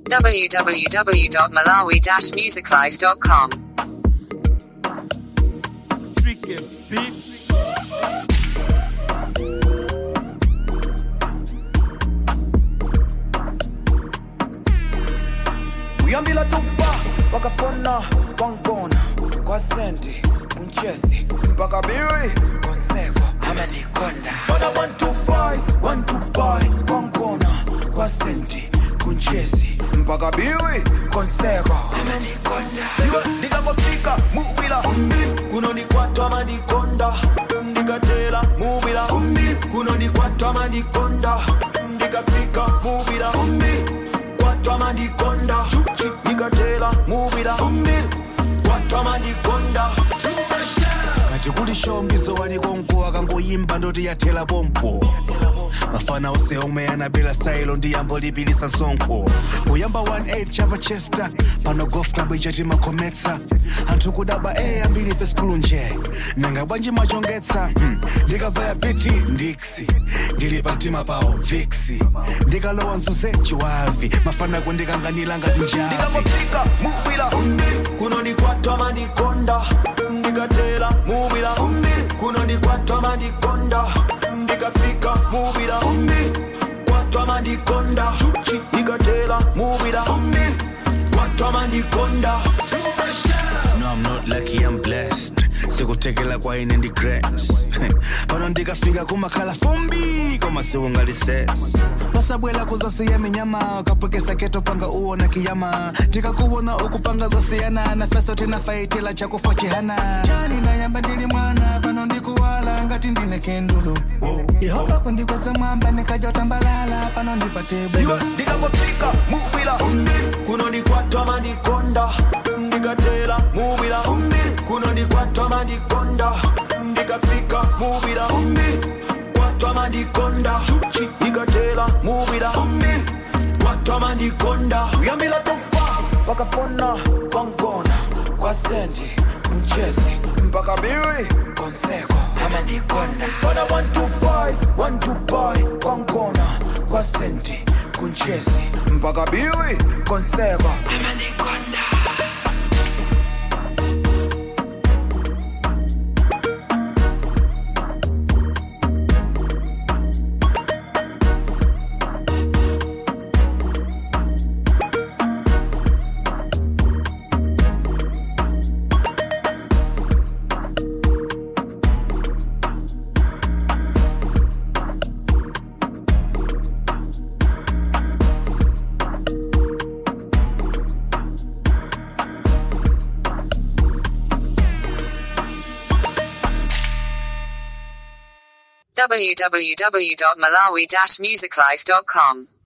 www.malawi-musiclife.com. Tricky Beats. uyambila tufa wakafona kwangibona kwasendi kunchesi mpaka biri konseko amanikonda fona 125 125 kwangibona kwasendi kunchesi mpaka biri konseko amanikonda iwe ndikangofika mubila kunonikwatwa manikonda ndikatela mubila kunonikwatwa manikonda ndikafika mubila kwatwa manikonda ikatela mubila kwatwa manikonda kati kuli shombiso waliko mko akangoyimba ndoti yathela pompo mafana ose omwe anabela sailo ndi yambo lipilisa sonkho kuyamba 18 chapa chester pano golf club ichati makhometsa anthu kudaba e ambiri fe skulu nje nanga bwanji machongetsa hmm. ndikavaya biti ndiksi ndili pa mtima pawo viksi ndikalowa mzuze chiwavi mafana kundikanganira ngati njavi ndikangofika mubila kunonikwatwa manikonda ndikatela mubila kunonikwatwa manikonda ndikafika mubila kwatwa manikonda ikatela mubila kwatwa manikonda No, I'm not lucky, I'm blessed. sikutekela kwa ine ndi grace pano ndikafika kumakhala fumbi koma siungalises pasabwela kuzasiya minyama ukapwekesa keto panga uona kiyama tikakuwona ukupanga zosiyana na feso tinafaitila chakufa chihana chani nayamba ndili mwana pano ndikuwala ngati ndine kendulu yehova kundikweza mwamba nikajotambalala pano ndipate bwino iwe ndikangofika mubila kunonikwatwa manikonda ndikatela mubila kunonikwatwa manikonda ndikafika mubila kwatwa manikonda ikatela mubila kwatwa manikonda uyambila tufa wakafona kwangona kwasendi mchezi mpaka biri konseko amanikonda fona 125 125 kwangona kwasendi kunchezi mpaka biri konseko amanikonda www.malawi-musiclife.com.